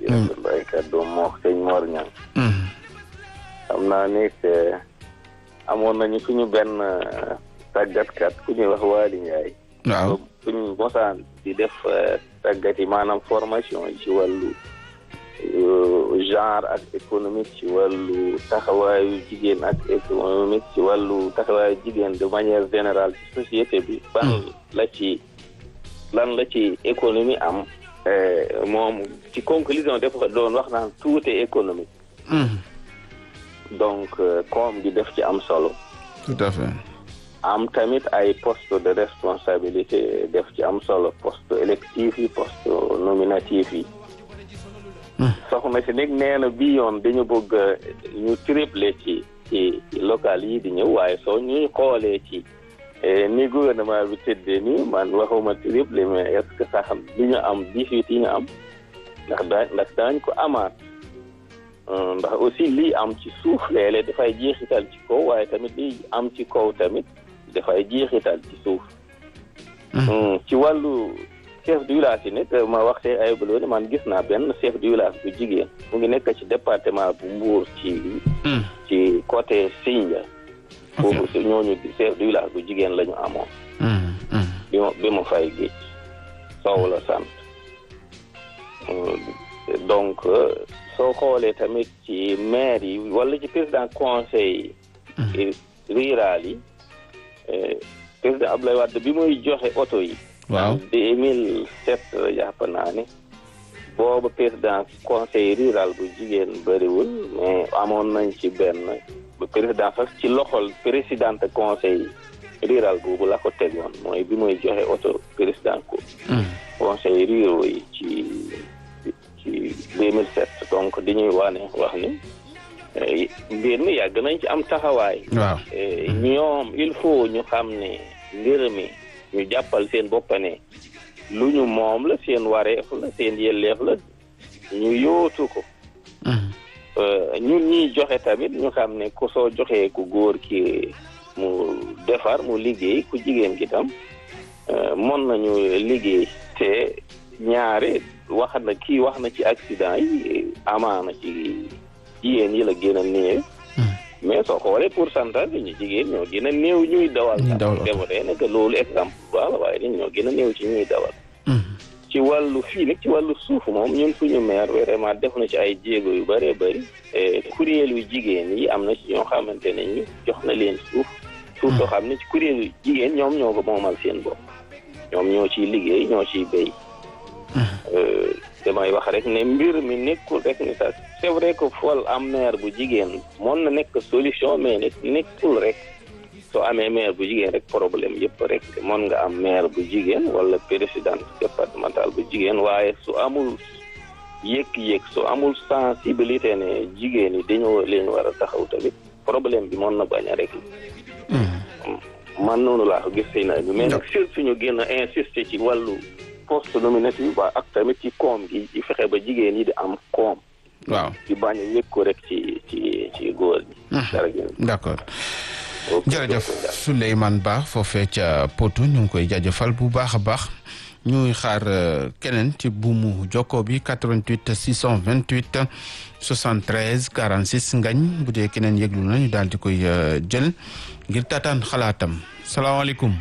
rafetlu ay kàddu moo sëñ Mor Niang xam naa ni amoon nañu suñu benn tàggatkat ku ñuy wax Waly Ndiaye waaw suñu mosaan di def tàggat yi maanaam formation yi ci wàllu genre ak économique ci wàllu taxawaayu jigéen ak économique ci wàllu taxawaayu jigéen de manière générale ci société bi ban la ci lan la ci économie am moom ci conclusion dafa doon wax naan tout est économique donc koom gi def ci am solo tout à fait am tamit ay poste de responsabilité def ci am solo poste électif yi poste nominatif yi soxna si nag nee na bi yoon dañu bëgg ñu triplé ci ci local yi di ñëw waaye soo ñuy xoolee ci ni gouvernement bi tëddee nii man waxuma triplé mais est-ce que sax du ñu am dix-huit yi ñu am ndax daa ndax daañ ko amaat ndax aussi lii am ci suuf léeg-léeg dafay jeexital ci kaw waaye tamit lii am ci kaw tamit dafay jeexital ci suuf ci wàllu chef du village yi nag ma waxtee ay bëloo ne man gis naa benn chef du village bu jigéen mu ngi nekk ci département bu Mbour ci ci côté Sindia foofu si ñooñu chef du village bu jigéen la ñu amoon bi ma bi ma fay géej Sow la sant donc soo xoolee tamit ci maire yi wala ci président conseil rural yi président Abdoulaye Wade bi muy joxe oto yi waaw deux mille sept jàpp naa ne booba président conseil rural bu jigéen bëriwul mais amoon nañ ci benn président sax ci loxol présidente conseil rural boobu la ko tegoon mooy bi muy joxe oto président ko conseil ruraux yi ci ci deux mille sept donc di ñuy waane wax ni mbir mi yàgg nañ ci am taxawaay waaw ñoom il faut ñu xam ne mbir mi ñu jàppal seen bopp ne lu ñu moom la seen wareef la seen yelleef la ñu yóotu ko ñun ñiy joxe tamit ñu xam ne ku soo joxee ku góor ki mu defar mu liggéey ku jigéen ki tam mën nañu liggéey te ñaare wax na kii wax na ci accident yi amaana ci jigéen yi la gën a néew mais soo xoolee pourcentage bi ñu jigéen ñoo gën a néew ñuy dawal ñuy dawal defa dee nekk loolu exemple baax la waaye ni ñoo gën a néew ci ñuy dawal ci wàllu fii nag ci wàllu suuf moom ñun suñu maire vraiment def na ci ay jéego yu bëree bëri kuréelu jigéen yi am na ci ñoo xamante ne ñu jox na leen suuf suuf soo xam ne ci kuréelu jigéen ñoom ñoo ko moomal seen bopp ñoom ñoo ciy liggéey ñoo ciy béy damay wax rek ne mbir mi nekkul rek ni sax c'est vrai que fol am maire bu jigéen mën na nekk solution mais nag nekkul rek soo amee maire bu jigéen rek problème yëpp rek mën nga am maire bu jigéen wala présidente départemental bu jigéen waaye su amul yëg-yëg su amul sensibilité ne jigéen yi dañoo leen war a taxaw tamit problème bi mën na bañ a rek man noonu laa ko gis sëy na bi mais nag surtout ñu gën a insister ci wàllu poste nominatif ba ak tamit ci koom gi di fexe ba jigéen yi di am koom waaw di bañ a yëg ko rek ci ci ci góor ñi jërëjëf d'accord jërëjëf Souleymane Ba foofee ca Potou ñu ngi koy jaajëfal bu baax a baax ñuy xaar keneen ci buumu jokko bi 88 628 73 46 ngañ bu dee keneen yëglu na ñu daal di koy jël ngir taataan xalaatam salaamaaleykum.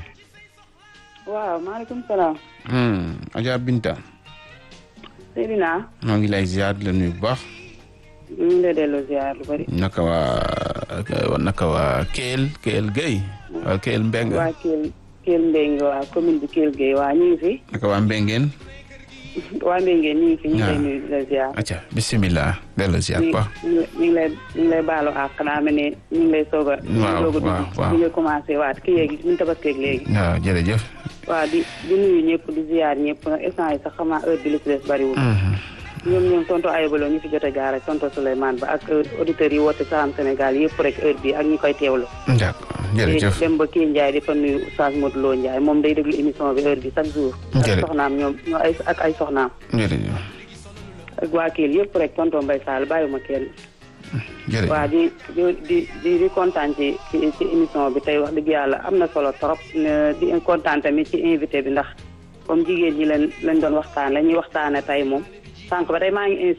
waaw maaleykum salaam. Adja Binta. Seydina. maa ngi lay ziar la nuyu bu baax. ñu ngi lay delloo ziar lu bari. naka waa naka waa Kelle Kelle Gueye. waa Kelle Mbeng. waa Kelle Kelle Mbeng waa commune bi Kelle Gueye waa ñu ngi fi. naka waa Mbengeen. waa Mbengeen ñu ngi fi ñu ngi lay nuyu di la ziar. acca bisimilah delloo ziar ba. ñu ngi lay ñu ngi lay baalu àq naa mel ne ñu ngi lay soog a. waaw soog a waaw waaw dugg ñu commencé waat kii yeegi ñu tabaskeeg léegi. waaw jërëjëf. waaw di di nuyu ñëpp di ziar ñëpp nag instant yi sax xam naa heure bi li ci des bariwul. ñoom ñoom tonto Ayobalo ñu fi jot a jaar ak tonto Souleymane Ba ak auditeurs yi woote Salam Sénégal yëpp rek heure bi ak ñi koy teewlu. d'accord jërëjëf dem ba kii Ndiaye di fa nuyu Oustaz Modou Lo Ndiaye moom day déglu émission bi heure bi chaque jour. jërëjëf ak soxnaam ñoom ñoo ay ak ay soxnaam. jërëjëf. ak waa Kelle yëpp rek tonto Mbaye Sall bàyyiwuma kenn. jërëjëf waa di di di di kontaan ci ci ci émission bi tey wax dëgg yàlla am na solo trop di kontaan tamit ci invité bi ndax comme jigéen ñi leen lañ doon waxtaan la ñuy waxtaane tey moom sànq ba tey maa ngi